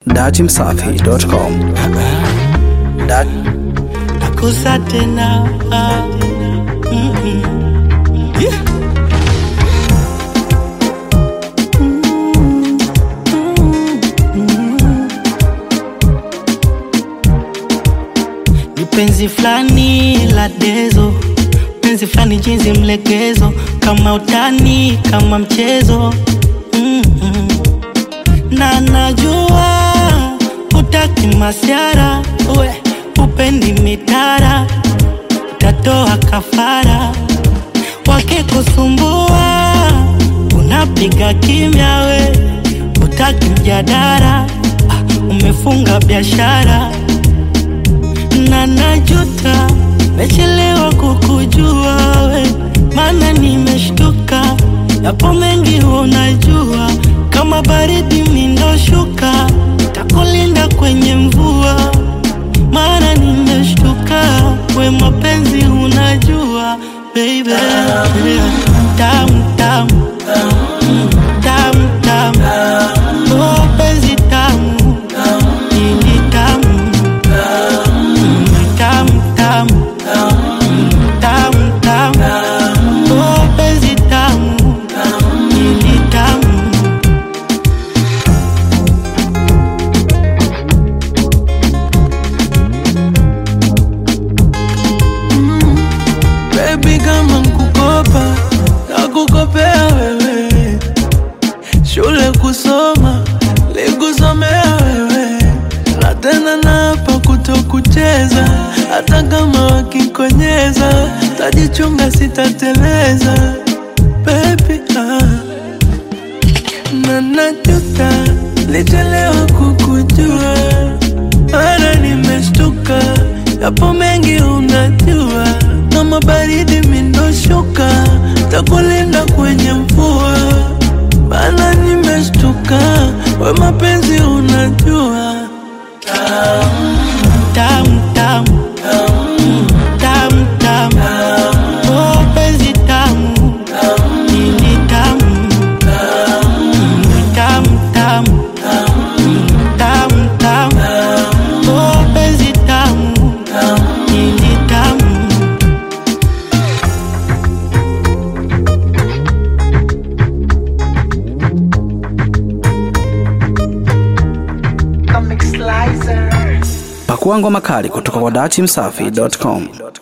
datimsafi.com Dat nakosa tena ah, mm, mm. Yeah. Ni penzi fulani la dezo, penzi fulani jinsi mlegezo, kama utani, kama mchezo mm -mm. na najua utaki masiara, we upendi mitara, utatoa kafara wakikusumbua, unapiga kimya, we utaki mjadara, ah, umefunga biashara na najuta mechelewa kukujua we, maana nimeshtuka, yapo mengi unajua, kama baridi mindoshuka, takulinda kwenye mvua, maana nimeshtuka, we mapenzi unajua baby, tamu tamu Mm, tamu tamu, oh penzi tamu, ini tamu tamu tamu Mm, tamu tamu oh penzi tamu ili tamu Baby kama nkukopa nakukopea wewe, shule kusoma likusomea wewe, na tena napa kutokucheza, hata kama wakikonyeza, tajichunga sitateleza baby ah. na najuta lichelewa kukujua, mara nimeshtuka, yapo mengi unajua, kama baridi mindoshuka, takulinda kwenye mvua, maana nimeshtuka, we mapenzi unajua tamu tamu Mm, tamu tamu oh penzi tamu ili tamu Mm, tamu tamu Mm, tamu tamu oh penzi tamu ili tamu pakua ngoma kali kutoka kwa datimsafi.com